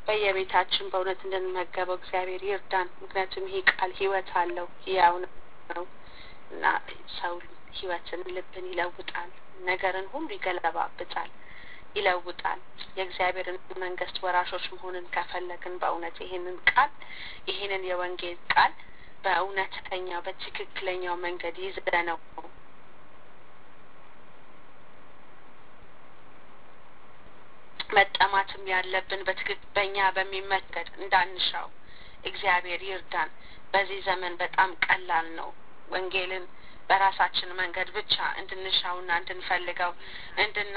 በየቤታችን በእውነት እንድንመገበው እግዚአብሔር ይርዳን። ምክንያቱም ይሄ ቃል ሕይወት አለው ሕያው ነው እና ሰው ሕይወትን ልብን ይለውጣል፣ ነገርን ሁሉ ይገለባብጣል፣ ይለውጣል። የእግዚአብሔርን መንግስት ወራሾች መሆንን ከፈለግን በእውነት ይህንን ቃል ይህንን የወንጌል ቃል በእውነተኛው በትክክለኛው መንገድ ይዘነው መጠማትም ያለብን በትክክል በእኛ በሚመገድ እንዳንሻው እግዚአብሔር ይርዳን። በዚህ ዘመን በጣም ቀላል ነው ወንጌልን በራሳችን መንገድ ብቻ እንድንሻውና እንድንፈልገው እንድና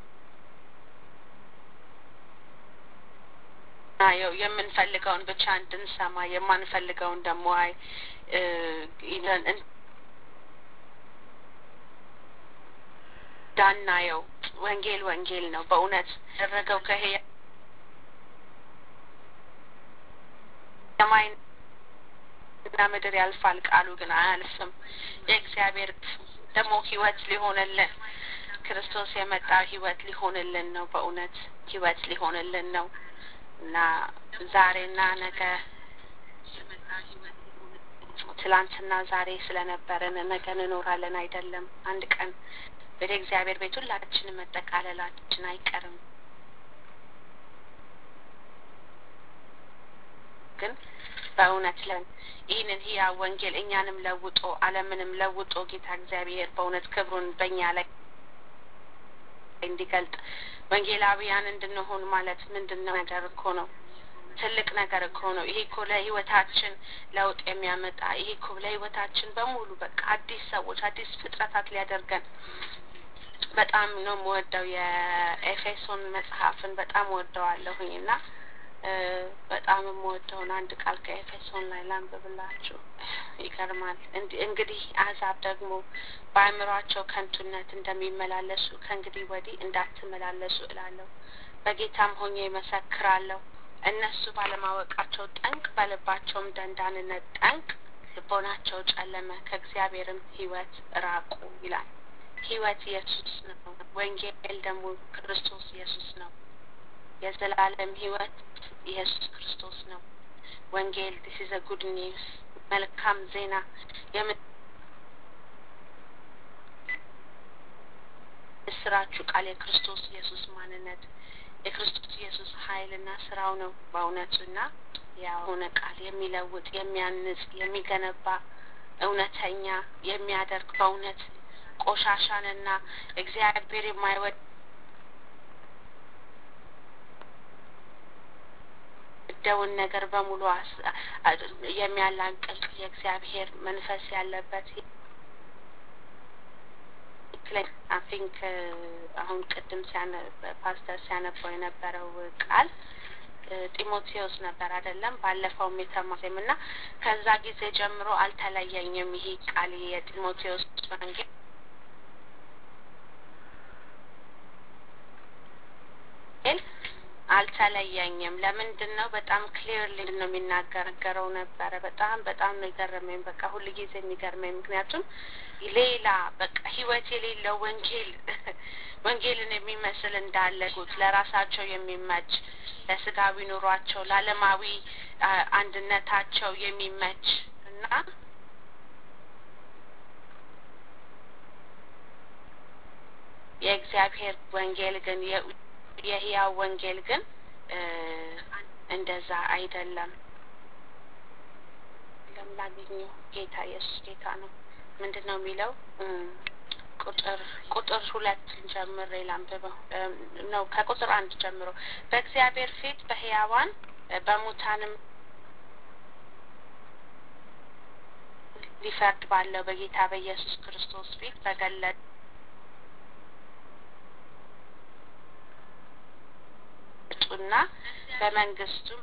ናየው የምንፈልገውን ብቻ እንድንሰማ የማንፈልገውን ደግሞ አይ እንዳናየው ወንጌል ወንጌል ነው። በእውነት ያደረገው ከህያ ሰማይና ምድር ያልፋል፣ ቃሉ ግን አያልፍም። የእግዚአብሔር ደግሞ ህይወት ሊሆንልን ክርስቶስ የመጣው ህይወት ሊሆንልን ነው። በእውነት ህይወት ሊሆንልን ነው እና ዛሬና ነገ ትላንትና ዛሬ ስለነበረን ነገ እንኖራለን አይደለም። አንድ ቀን ወደ እግዚአብሔር ቤት ሁላችንም መጠቃለላችን አይቀርም። ግን በእውነት ለን ይህንን ህያው ወንጌል እኛንም ለውጦ ዓለምንም ለውጦ ጌታ እግዚአብሔር በእውነት ክብሩን በእኛ ላይ እንዲገልጥ ወንጌላዊያን እንድንሆን ማለት ምንድን ነው ነገር እኮ ነው። ትልቅ ነገር እኮ ነው። ይሄ እኮ ለህይወታችን ለውጥ የሚያመጣ ይሄ እኮ ለህይወታችን በሙሉ በቃ አዲስ ሰዎች አዲስ ፍጥረታት ሊያደርገን በጣም ነው የምወደው። የኤፌሶን መጽሐፍን በጣም ወደዋለሁኝ እና በጣም የምወደውን አንድ ቃል ከኤፌሶን ላይ ላንብብላችሁ። ይገርማል። እንግዲህ አሕዛብ ደግሞ በአእምሯቸው ከንቱነት እንደሚመላለሱ ከእንግዲህ ወዲህ እንዳትመላለሱ እላለሁ። በጌታም ሆኜ ይመሰክራለሁ። እነሱ ባለማወቃቸው ጠንቅ፣ በልባቸውም ደንዳንነት ጠንቅ ልቦናቸው ጨለመ፣ ከእግዚአብሔርም ህይወት ራቁ ይላል። ህይወት ኢየሱስ ነው። ወንጌል ደግሞ ክርስቶስ ኢየሱስ ነው። የዘላለም ህይወት ኢየሱስ ክርስቶስ ነው። ወንጌል ዲስ ኢዝ ጉድ ኒውስ መልካም ዜና የምስራቹ ቃል የክርስቶስ ኢየሱስ ማንነት የክርስቶስ ኢየሱስ ኃይልና ስራው ነው በእውነቱና የሆነ ቃል የሚለውጥ የሚያንጽ የሚገነባ እውነተኛ የሚያደርግ በእውነት ቆሻሻንና እግዚአብሔር የማይወድ ደውን ነገር በሙሉ የሚያላቅቅ የእግዚአብሔር መንፈስ ያለበት አፊንክ አሁን ቅድም ፓስተር ሲያነበው የነበረው ቃል ጢሞቴዎስ ነበር አይደለም? ባለፈውም የተማሪም እና ከዛ ጊዜ ጀምሮ አልተለየኝም ይሄ ቃል የጢሞቴዎስ ወንጌል አልተለየኝም። ለምንድን ነው? በጣም ክሊርሊ ነው የሚናገረው ነበረ። በጣም በጣም ነው የገረመኝ። በቃ ሁል ጊዜ የሚገርመኝ ምክንያቱም ሌላ በቃ ህይወት የሌለው ወንጌል ወንጌልን የሚመስል እንዳለጉት ለራሳቸው የሚመች ለስጋዊ ኑሯቸው ለዓለማዊ አንድነታቸው የሚመች እና የእግዚአብሔር ወንጌል ግን የህያው ወንጌል ግን እንደዛ አይደለም። ለምላገኘው ጌታ ኢየሱስ ጌታ ነው። ምንድን ነው የሚለው? ቁጥር ቁጥር ሁለት ጀምሬ ላንብበው ነው ከቁጥር አንድ ጀምሮ በእግዚአብሔር ፊት በህያዋን በሙታንም ሊፈርድ ባለው በጌታ በኢየሱስ ክርስቶስ ፊት በገለጥ ጡና በመንግስቱም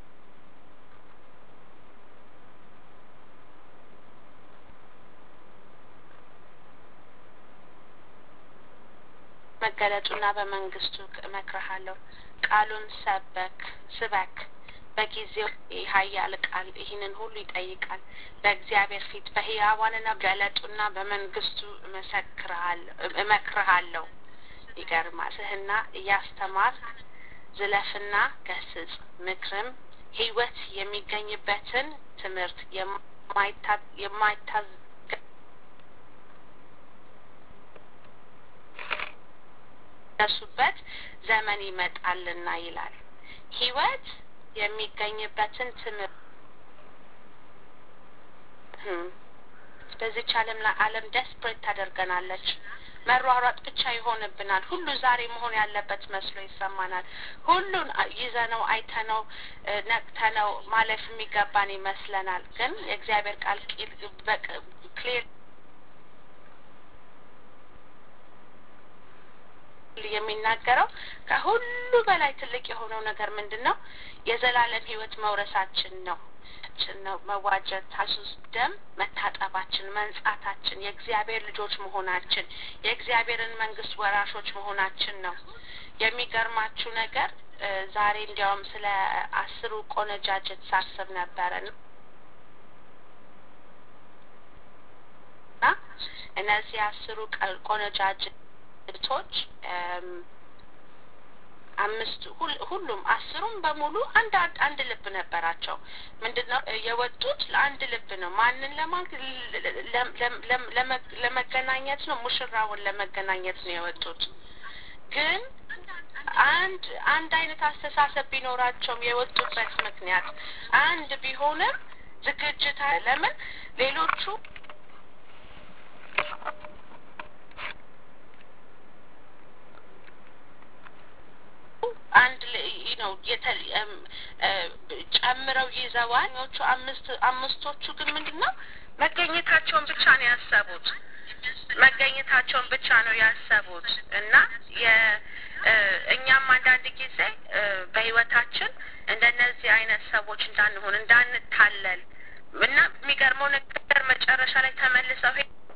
መገለጡና በመንግስቱ እመክርሃለሁ። ቃሉን ሰበክ ስበክ በጊዜው ኃያል ቃል ይህንን ሁሉ ይጠይቃል። በእግዚአብሔር ፊት በህያዋንና ገለጡና በመንግስቱ እመሰክርሃለሁ እመክርሃለሁ። ይገርማል ስህና እያስተማር ዝለፍና ገስጽ፣ ምክርም ሕይወት የሚገኝበትን ትምህርት የማይታዝ ደሱበት ዘመን ይመጣልና ይላል። ሕይወት የሚገኝበትን ትምህርት በዚች ዓለም ላይ ዓለም ደስፕሬት ታደርገናለች። መሯሯጥ ብቻ ይሆንብናል። ሁሉ ዛሬ መሆን ያለበት መስሎ ይሰማናል። ሁሉን ይዘነው አይተነው ነቅተነው ማለፍ የሚገባን ይመስለናል። ግን የእግዚአብሔር ቃል ክሊር የሚናገረው ከሁሉ በላይ ትልቅ የሆነው ነገር ምንድን ነው? የዘላለም ሕይወት መውረሳችን ነው ነው መዋጀት ታሱስ ደም መታጠባችን፣ መንጻታችን፣ የእግዚአብሔር ልጆች መሆናችን፣ የእግዚአብሔርን መንግስት ወራሾች መሆናችን ነው። የሚገርማችሁ ነገር ዛሬ እንዲያውም ስለ አስሩ ቆነጃጅት ሳስብ ነበረ እና እነዚህ አስሩ ቆነጃጅቶች አምስቱ ሁሉም አስሩም በሙሉ አንድ አንድ ልብ ነበራቸው። ምንድን ነው የወጡት? ለአንድ ልብ ነው። ማንን ለመገናኘት ነው? ሙሽራውን ለመገናኘት ነው የወጡት። ግን አንድ አንድ አይነት አስተሳሰብ ቢኖራቸውም የወጡበት ምክንያት አንድ ቢሆንም ዝግጅት ለምን ሌሎቹ አንድ ነው ጨምረው ይዘዋል። ኞቹ አምስት አምስቶቹ ግን ምንድን ነው መገኘታቸውን ብቻ ነው ያሰቡት። መገኘታቸውን ብቻ ነው ያሰቡት እና እኛም አንዳንድ ጊዜ በህይወታችን እንደነዚህ አይነት ሰዎች እንዳንሆን እንዳንታለል እና የሚገርመው ነገር መጨረሻ ላይ ተመልሰው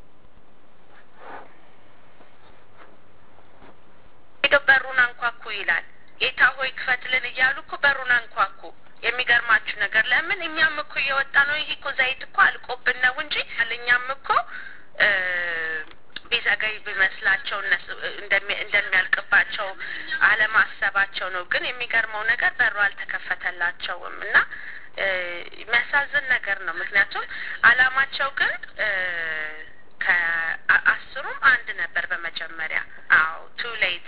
ሄደው በሩን አንኳኩ ይላል። ጌታ ሆይ ክፈትልን እያሉ እኮ በሩን አንኳኩ። የሚገርማችሁ ነገር ለምን እኛም እኮ እየወጣ ነው። ይህ እኮ ዘይት እኮ አልቆብን ነው እንጂ እኛም እኮ ቢዘገይ ቢመስላቸው እንደሚያልቅባቸው አለማሰባቸው ነው። ግን የሚገርመው ነገር በሩ አልተከፈተላቸውም እና የሚያሳዝን ነገር ነው። ምክንያቱም አላማቸው ግን ከአስሩም አንድ ነበር በመጀመሪያ። አዎ ቱ ሌት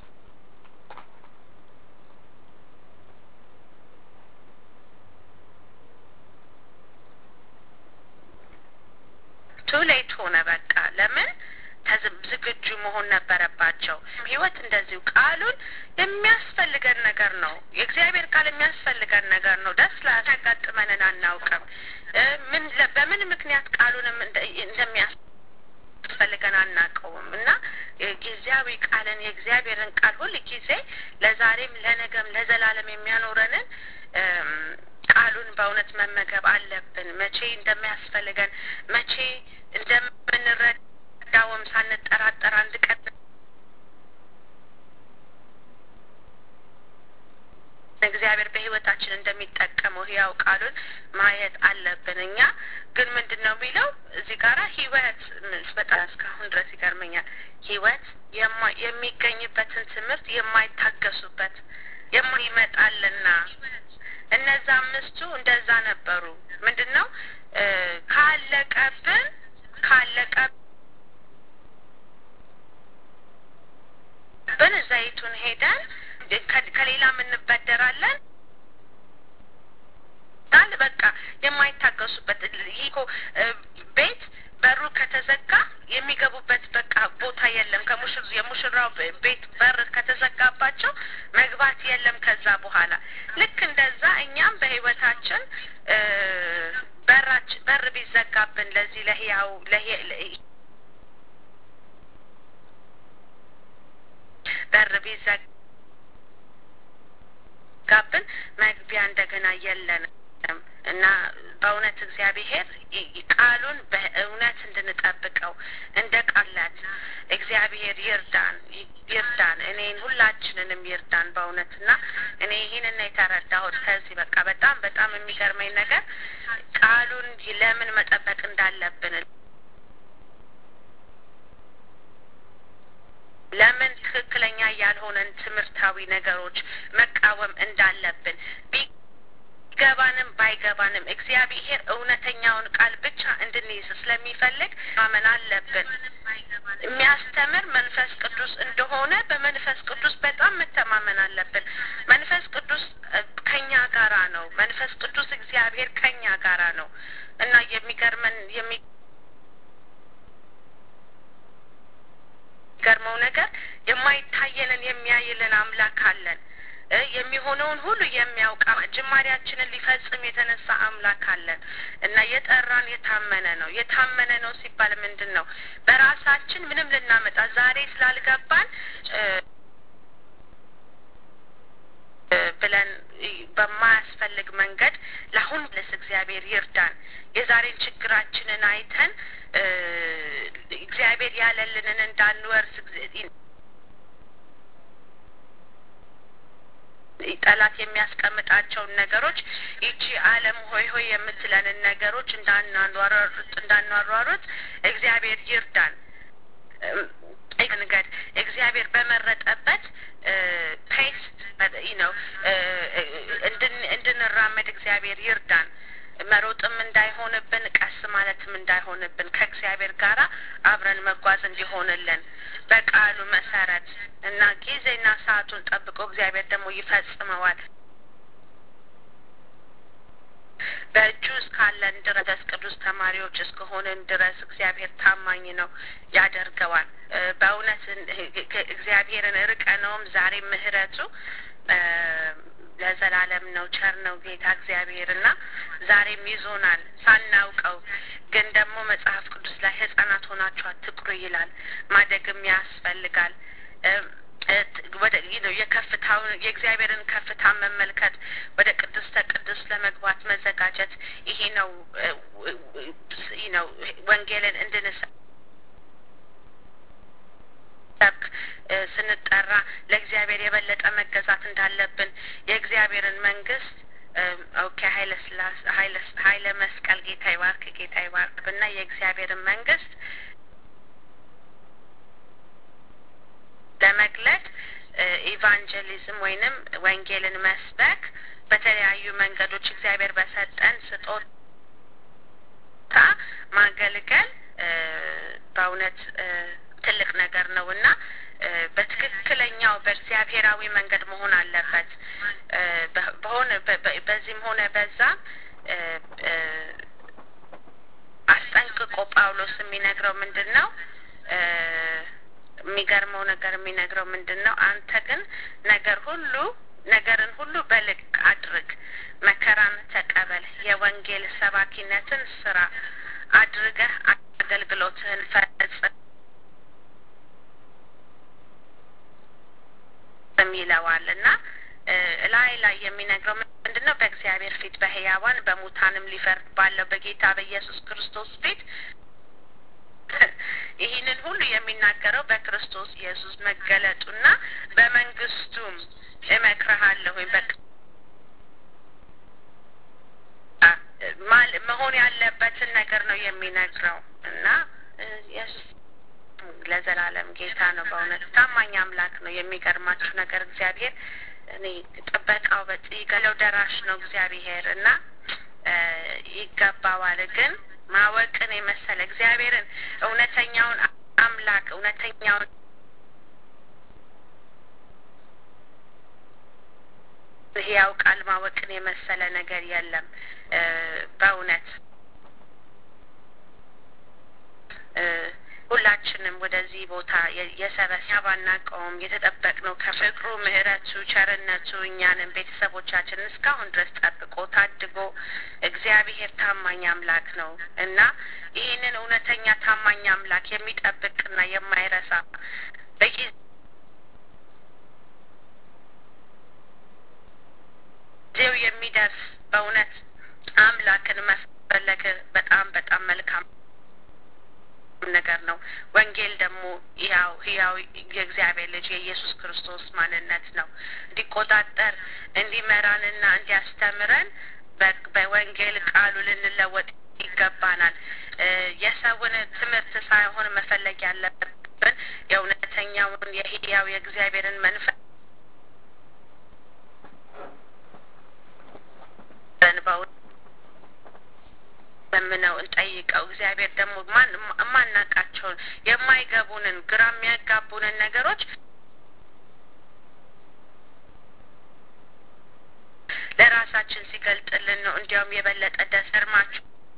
ቱ ሌት ሆነ። በቃ ለምን ዝግጁ መሆን ነበረባቸው። ህይወት እንደዚሁ ቃሉን የሚያስፈልገን ነገር ነው። የእግዚአብሔር ቃል የሚያስፈልገን ነገር ነው። ደስ ላያጋጥመንን አናውቅም። ምን በምን ምክንያት ቃሉንም እንደሚያስፈልገን አናውቀውም እና ጊዜያዊ ቃልን የእግዚአብሔርን ቃል ሁል ጊዜ ለዛሬም ለነገም ለዘላለም የሚያኖረንን ቃሉን በእውነት መመገብ አለብን። መቼ እንደሚያስፈልገን መቼ እንደምንረዳውም ሳንጠራጠር አንድ ቀን እግዚአብሔር በህይወታችን እንደሚጠቀመው ህያው ቃሉን ማየት አለብን። እኛ ግን ምንድን ነው የሚለው እዚህ ጋራ ህይወት በጣም እስካሁን ድረስ ይገርመኛል። ህይወት የሚገኝበትን ትምህርት የማይታገሱበት ይመጣልና እነዛ አምስቱ እንደዛ ነበሩ። ምንድን ነው ካለቀብን ካለቀብን ዘይቱን ሄደን ከሌላ እንበደራለን ዳል በቃ የማይታገሱበት ይህ እኮ ቤት በሩ ከተዘጋ የሚገቡበት በቃ ቦታ የለም። ከሙሽር የሙሽራው ቤት በር ከተዘጋባቸው መግባት የለም ከዛ በኋላ ልክ እንደዛ እኛም በህይወታችን በራች በር ቢዘጋብን ለዚህ ለህያው በር ቢዘጋብን መግቢያ እንደገና የለንም እና በእውነት እግዚአብሔር ቃሉን በእውነት እንድንጠብቀው እንደ ቃላት እግዚአብሔር ይርዳን ይርዳን እኔን ሁላችንንም ይርዳን በእውነት እና እኔ ይህንን የተረዳሁት ከዚህ በቃ በጣም በጣም የሚገርመኝ ነገር ቃሉን ለምን መጠበቅ እንዳለብን ለምን ትክክለኛ ያልሆነን ትምህርታዊ ነገሮች መቃወም እንዳለብን ቢገባንም ባይገባንም እግዚአብሔር እውነተኛውን ቃል ብቻ እንድንይዝ ስለሚፈልግ ማመን አለብን። የሚያስተምር መንፈስ ቅዱስ እንደሆነ በመንፈስ ቅዱስ በጣም መተማመን አለብን። መንፈስ ቅዱስ ከኛ ጋራ ነው። መንፈስ ቅዱስ እግዚአብሔር ከኛ ጋራ ነው እና የሚገርመን የሚ ገርመው ነገር የማይታየንን የሚያይልን አምላክ አለን። የሚሆነውን ሁሉ የሚያውቅ ጅማሬያችንን ሊፈጽም የተነሳ አምላክ አለን እና የጠራን የታመነ ነው። የታመነ ነው ሲባል ምንድን ነው? በራሳችን ምንም ልናመጣ ዛሬ ስላልገባን ብለን በማያስፈልግ መንገድ ለአሁን ልስ እግዚአብሔር ይርዳን። የዛሬን ችግራችንን አይተን እግዚአብሔር ያለልንን እንዳንወርስ ጠላት የሚያስቀምጣቸውን ነገሮች ይቺ ዓለም ሆይ ሆይ የምትለንን ነገሮች እንዳናሯሩጥ እንዳናሯሩጥ እግዚአብሔር ይርዳን። መንገድ እግዚአብሔር በመረጠበት ፔስ ነው እንድንራመድ እግዚአብሔር ይርዳን። መሮጥም እንዳይሆንብን ቀስ ማለትም እንዳይሆንብን ከእግዚአብሔር ጋር አብረን መጓዝ እንዲሆንልን በቃሉ መሰረት እና ጊዜና ሰዓቱን ጠብቆ እግዚአብሔር ደግሞ ይፈጽመዋል። በእጁ እስካለን ድረስ ቅዱስ ተማሪዎች እስከሆንን ድረስ እግዚአብሔር ታማኝ ነው፣ ያደርገዋል። በእውነት እግዚአብሔርን ርቀነውም ዛሬ ምሕረቱ ለዘላለም ነው። ቸር ነው ጌታ እግዚአብሔር እና ዛሬም ይዞናል ሳናውቀው። ግን ደግሞ መጽሐፍ ቅዱስ ላይ ሕጻናት ሆናችሁ አትቁሩ ይላል። ማደግም ያስፈልጋል። ወደ ነው የከፍታውን የእግዚአብሔርን ከፍታ መመልከት ወደ ቅድስተ ቅዱስ ለመግባት መዘጋጀት ይሄ ነው ነው ወንጌልን እንድንሰ ሰብክ ስንጠራ ለእግዚአብሔር የበለጠ መገዛት እንዳለብን የእግዚአብሔርን መንግስት ኦኬ ሀይለ ስላሴ ሀይለ መስቀል ጌታ ይባርክ ጌታ ይባርክ ብና የእግዚአብሔርን መንግስት ለመግለጥ ኢቫንጀሊዝም ወይንም ወንጌልን መስበክ በተለያዩ መንገዶች እግዚአብሔር በሰጠን ስጦታ ማገልገል በእውነት ትልቅ ነገር ነው እና በትክክለኛው በእግዚአብሔራዊ መንገድ መሆን አለበት። በሆነ በዚህም ሆነ በዛ አስጠንቅቆ ጳውሎስ የሚነግረው ምንድን ነው? የሚገርመው ነገር የሚነግረው ምንድን ነው? አንተ ግን ነገር ሁሉ ነገርን ሁሉ በልክ አድርግ፣ መከራን ተቀበል፣ የወንጌል ሰባኪነትን ስራ አድርገህ አገልግሎትህን ፈጽም ይለዋል እና ላይ ላይ የሚነግረው ምንድን ነው? በእግዚአብሔር ፊት በህያዋን በሙታንም ሊፈርድ ባለው በጌታ በኢየሱስ ክርስቶስ ፊት ይህንን ሁሉ የሚናገረው በክርስቶስ ኢየሱስ መገለጡና በመንግስቱም እመክርሃለሁ ወይም መሆን ያለበትን ነገር ነው የሚነግረው እና ኢየሱስ ለዘላለም ጌታ ነው። በእውነት ታማኝ አምላክ ነው። የሚገርማችሁ ነገር እግዚአብሔር እኔ ጥበቃው በጥገለው ደራሽ ነው እግዚአብሔር እና ይገባዋል። ግን ማወቅን የመሰለ እግዚአብሔርን እውነተኛውን አምላክ እውነተኛውን ሕያው ቃል ማወቅን የመሰለ ነገር የለም በእውነት ሁላችንም ወደዚህ ቦታ የሰበሰ ባናቀውም የተጠበቅነው ከፍቅሩ ምሕረቱ፣ ቸርነቱ እኛንም ቤተሰቦቻችንን እስካሁን ድረስ ጠብቆ ታድጎ እግዚአብሔር ታማኝ አምላክ ነው እና ይህንን እውነተኛ ታማኝ አምላክ የሚጠብቅና የማይረሳ በጊዜው የሚደርስ በእውነት አምላክን መፈለግ በጣም በጣም መልካም ነገር ነው። ወንጌል ደግሞ ያው ህያው የእግዚአብሔር ልጅ የኢየሱስ ክርስቶስ ማንነት ነው። እንዲቆጣጠር እንዲመራንና እንዲያስተምረን በወንጌል ቃሉ ልንለወጥ ይገባናል። የሰውን ትምህርት ሳይሆን መፈለግ ያለብን የእውነተኛውን የህያው የእግዚአብሔርን መንፈስ ለምነው እንጠይቀው። እግዚአብሔር ደግሞ ማን የማናቃቸውን የማይገቡንን ግራ የሚያጋቡንን ነገሮች ለራሳችን ሲገልጥልን ነው። እንዲያውም የበለጠ ደሰርማችሁ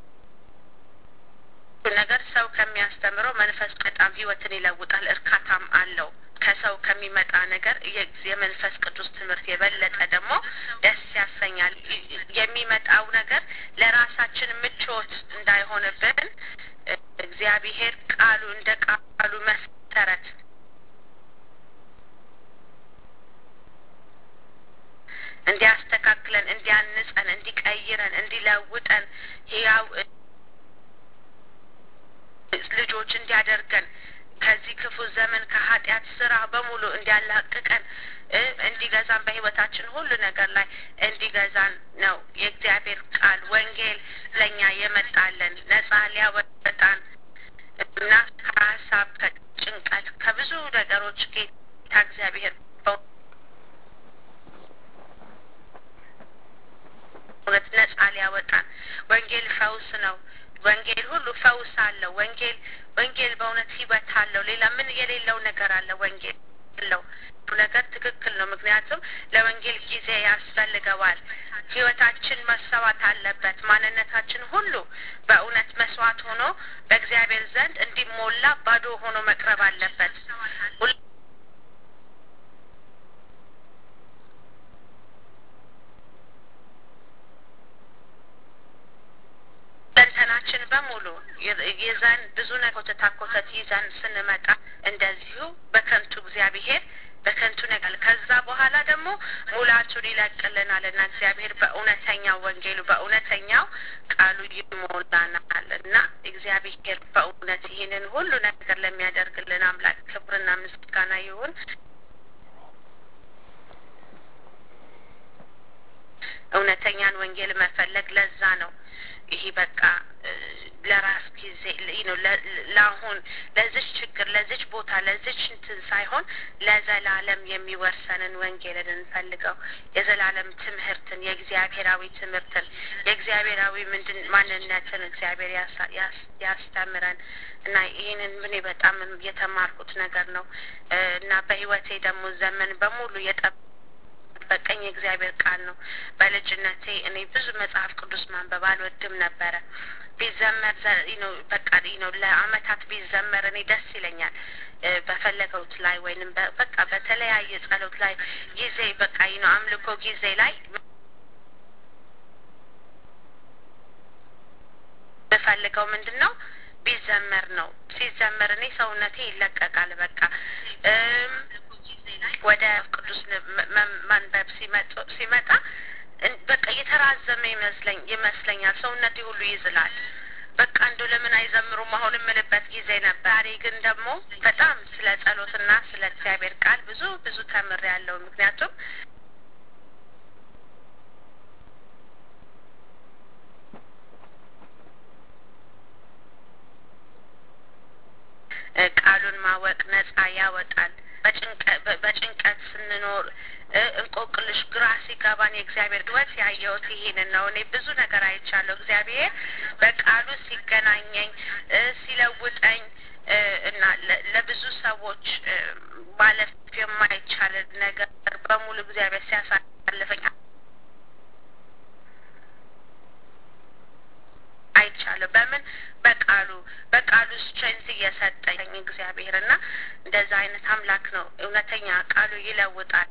ነገር ሰው ከሚያስተምረው መንፈስ በጣም ህይወትን ይለውጣል፣ እርካታም አለው። ከሰው ከሚመጣ ነገር የመንፈስ ቅዱስ ትምህርት የበለጠ ደግሞ ደስ ያሰኛል። የሚመጣው ነገር ለራሳችን ምቾት እንዳይሆንብን እግዚአብሔር ቃሉ እንደ ቃሉ መሰረት እንዲያስተካክለን፣ እንዲያንጸን፣ እንዲቀይረን፣ እንዲለውጠን ህያው ልጆች እንዲያደርገን ከዚህ ክፉ ዘመን ከኃጢአት ስራ በሙሉ እንዲያላቅቀን እንዲገዛን በህይወታችን ሁሉ ነገር ላይ እንዲገዛን ነው የእግዚአብሔር ቃል ወንጌል ለእኛ የመጣለን ነጻ ሊያወጣን እና ከሀሳብ ከጭንቀት ከብዙ ነገሮች ጌታ እግዚአብሔር እውነት ነጻ ሊያወጣን ወንጌል ፈውስ ነው። ወንጌል ሁሉ ፈውስ አለው። ወንጌል ወንጌል በእውነት ህይወት አለው። ሌላ ምን የሌለው ነገር አለ? ወንጌል አለው ነገር ትክክል ነው። ምክንያቱም ለወንጌል ጊዜ ያስፈልገዋል። ህይወታችን መሰዋት አለበት። ማንነታችን ሁሉ በእውነት መስዋዕት ሆኖ በእግዚአብሔር ዘንድ እንዲሞላ ባዶ ሆኖ መቅረብ አለበት። ሁለንተናችን በሙሉ ይዘን ብዙ ኮተታ ኮተት ይዘን ስንመጣ እንደዚሁ በከንቱ እግዚአብሔር በከንቱ ነገር ከዛ በኋላ ደግሞ ሙላቱን ይለቅልናል እና እግዚአብሔር በእውነተኛው ወንጌሉ በእውነተኛው ቃሉ ይሞላናል እና እግዚአብሔር በእውነት ይህንን ሁሉ ነገር ለሚያደርግልን አምላክ ክብርና ምስጋና ይሁን። እውነተኛን ወንጌል መፈለግ ለዛ ነው። ይሄ በቃ ለራስ ጊዜ ነው ለአሁን ለዚች ችግር ለዚች ቦታ ለዚች እንትን ሳይሆን ለዘላለም የሚወርሰንን ወንጌልን እንፈልገው። የዘላለም ትምህርትን የእግዚአብሔራዊ ትምህርትን የእግዚአብሔራዊ ምንድን ማንነትን እግዚአብሔር ያስተምረን እና ይህንን ምን በጣም የተማርኩት ነገር ነው እና በህይወቴ ደግሞ ዘመን በሙሉ የጠ በቀኝ የእግዚአብሔር ቃል ነው። በልጅነቴ እኔ ብዙ መጽሐፍ ቅዱስ ማንበብ አልወድም ነበረ። ቢዘመር ነው በቃ ነው ለአመታት ቢዘመር እኔ ደስ ይለኛል። በፈለገውት ላይ ወይንም በቃ በተለያየ ጸሎት ላይ ጊዜ በቃ ነው አምልኮ ጊዜ ላይ የምፈልገው ምንድን ነው ቢዘመር ነው። ሲዘመር እኔ ሰውነቴ ይለቀቃል። በቃ ወደ ቅዱስ ማንበብ ሲመጣ በቃ የተራዘመ ይመስለኝ ይመስለኛል። ሰውነቴ ሁሉ ይዝላል። በቃ እንደው ለምን አይዘምሩም አሁን የምልበት ጊዜ ነበር። ዛሬ ግን ደግሞ በጣም ስለ ጸሎትና ስለ እግዚአብሔር ቃል ብዙ ብዙ ተምሬያለሁ። ምክንያቱም ቃሉን ማወቅ ነጻ ያወጣል። በጭንቀት ስንኖር እንቆቅልሽ ግራ ሲገባን የእግዚአብሔር ሕይወት ያየሁት ይሄንን ነው። እኔ ብዙ ነገር አይቻለሁ። እግዚአብሔር በቃሉ ሲገናኘኝ ሲለውጠኝ እና ለብዙ ሰዎች ማለፍ የማይቻል ነገር በሙሉ እግዚአብሔር ሲያሳልፈኝ አይቻለሁ። በምን በቃሉ በቃሉ ስትሬንት እየሰጠኝ እግዚአብሔር እና እንደዛ አይነት አምላክ ነው። እውነተኛ ቃሉ ይለውጣል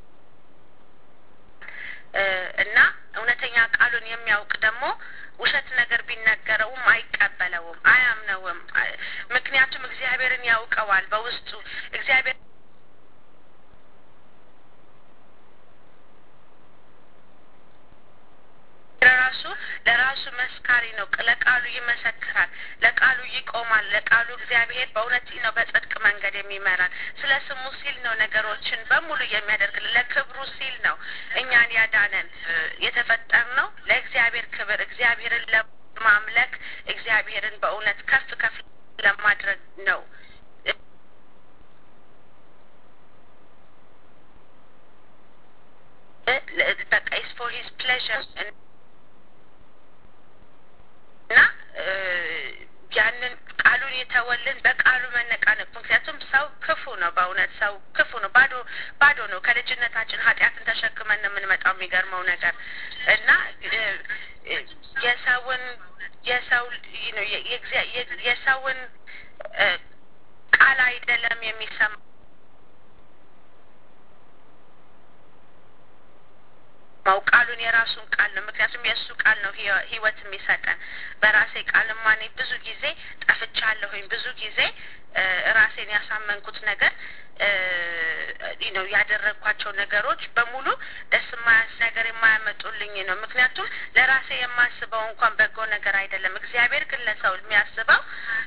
እና እውነተኛ ቃሉን የሚያውቅ ደግሞ ውሸት ነገር ቢነገረውም አይቀበለውም፣ አያምነውም። ምክንያቱም እግዚአብሔርን ያውቀዋል በውስጡ እግዚአብሔር ለራሱ ለራሱ መስካሪ ነው። ለቃሉ ይመሰክራል፣ ለቃሉ ይቆማል። ለቃሉ እግዚአብሔር በእውነት ነው በጽድቅ መንገድ የሚመራል። ስለ ስሙ ሲል ነው ነገሮችን በሙሉ የሚያደርግልን። ለክብሩ ሲል ነው እኛን ያዳነን። የተፈጠር ነው ለእግዚአብሔር ክብር፣ እግዚአብሔርን ለማምለክ፣ እግዚአብሔርን በእውነት ከፍ ከፍ ለማድረግ ነው ሂዝ ፕሌዥር እና ያንን ቃሉን የተወልን በቃሉ መነቃነቅ ምክንያቱም ሰው ክፉ ነው። በእውነት ሰው ክፉ ነው። ባዶ ባዶ ነው። ከልጅነታችን ኃጢአትን ተሸክመን ነው የምንመጣው። የሚገርመው ነገር እና የሰውን የሰው የሰውን ቃል አይደለም የሚሰማ ማው ቃሉን የራሱን ቃል ነው። ምክንያቱም የእሱ ቃል ነው ህይወት የሚሰጠን። በራሴ ቃልማ እኔ ብዙ ጊዜ ጠፍቻለሁኝ። ብዙ ጊዜ ራሴን ያሳመንኩት ነገር ነው ያደረግኳቸው ነገሮች በሙሉ ደስ የማያስ ነገር የማያመጡልኝ ነው። ምክንያቱም ለራሴ የማስበው እንኳን በጎ ነገር አይደለም። እግዚአብሔር ግን ለሰው የሚያስበው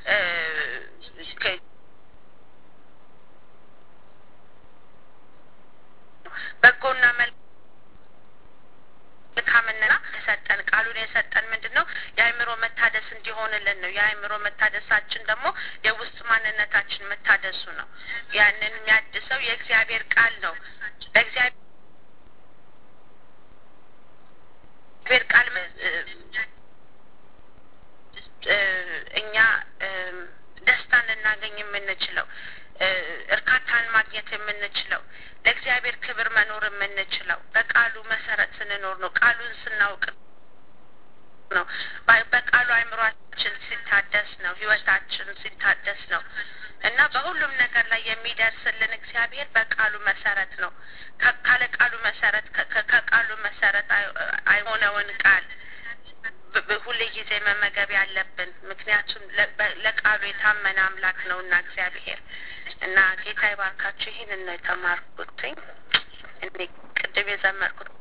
በጎና መልክ መልካምና የሰጠን ቃሉን የሰጠን ምንድን ነው? የአእምሮ መታደስ እንዲሆንልን ነው። የአእምሮ መታደሳችን ደግሞ የውስጥ ማንነታችን መታደሱ ነው። ያንን የሚያድሰው የእግዚአብሔር ቃል ነው። በእግዚአብሔር ቃል እኛ ደስታን ልናገኝ የምንችለው እርካታን ማግኘት የምንችለው ለእግዚአብሔር ክብር መኖር የምንችለው በቃሉ መሰረት ስንኖር ነው። ቃሉን ስናውቅ ነው። በቃሉ አእምሯችን ሲታደስ ነው። ህይወታችን ሲታደስ ነው እና በሁሉም ነገር ላይ የሚደርስልን እግዚአብሔር በቃሉ መሰረት ነው። ካለ ቃሉ መሰረት ከቃሉ መሰረት አይሆነውን ቃል ሁሌ ጊዜ መመገብ ያለብን ምክንያቱም ለቃሉ የታመነ አምላክ ነው እና እግዚአብሔር እና ጌታ ይባርካችሁ። ይህንን ነው የተማርኩትኝ እኔ ቅድም የዘመርኩት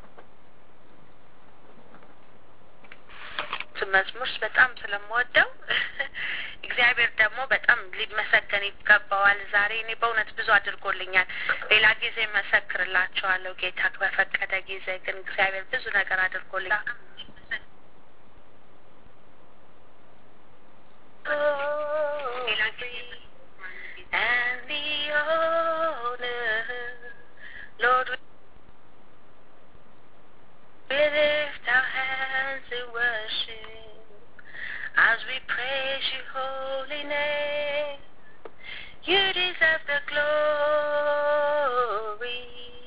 መዝሙር በጣም ስለምወደው እግዚአብሔር ደግሞ በጣም ሊመሰገን ይገባዋል። ዛሬ እኔ በእውነት ብዙ አድርጎልኛል። ሌላ ጊዜ መሰክርላችኋለሁ ጌታ በፈቀደ ጊዜ። ግን እግዚአብሔር ብዙ ነገር አድርጎልኛል። and the honor, Lord, we lift our hands in worship as we praise your holy name. You deserve the glory.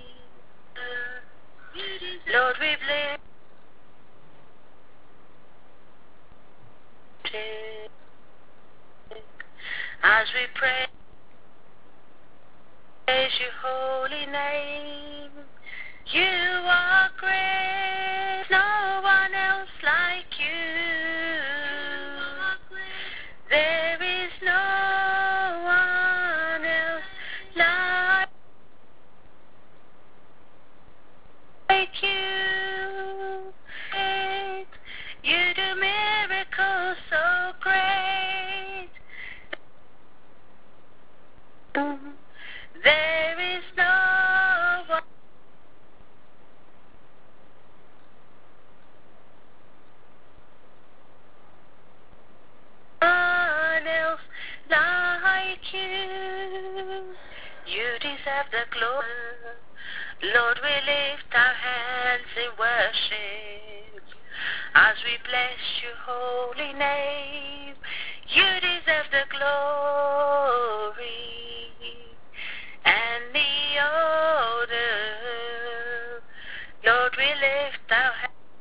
Lord, we bless as we pray. Praise your holy name. You are great, no one else like you. There is no one else like you. You do miracles so great. There is no one else like you. You deserve the glory. Lord, we lift our hands in worship as we bless your holy name. You deserve the glory and the honor. Lord, we lift our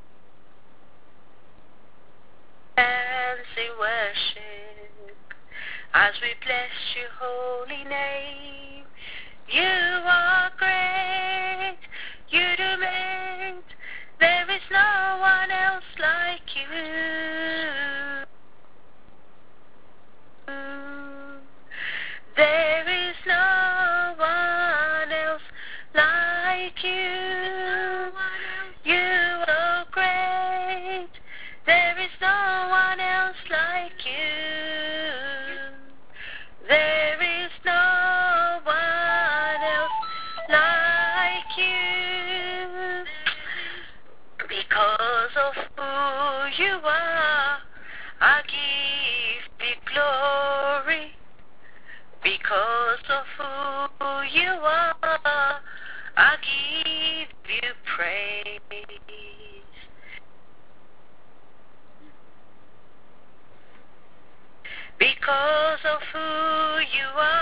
hands in worship as we bless your holy name. You are great, you do great. There is no one else like you. There is no one else like you. You are great. There is no one else like you. There is no one else like you. Because of who you are, I give you glory. Because of who you are, I give you praise. of who you are.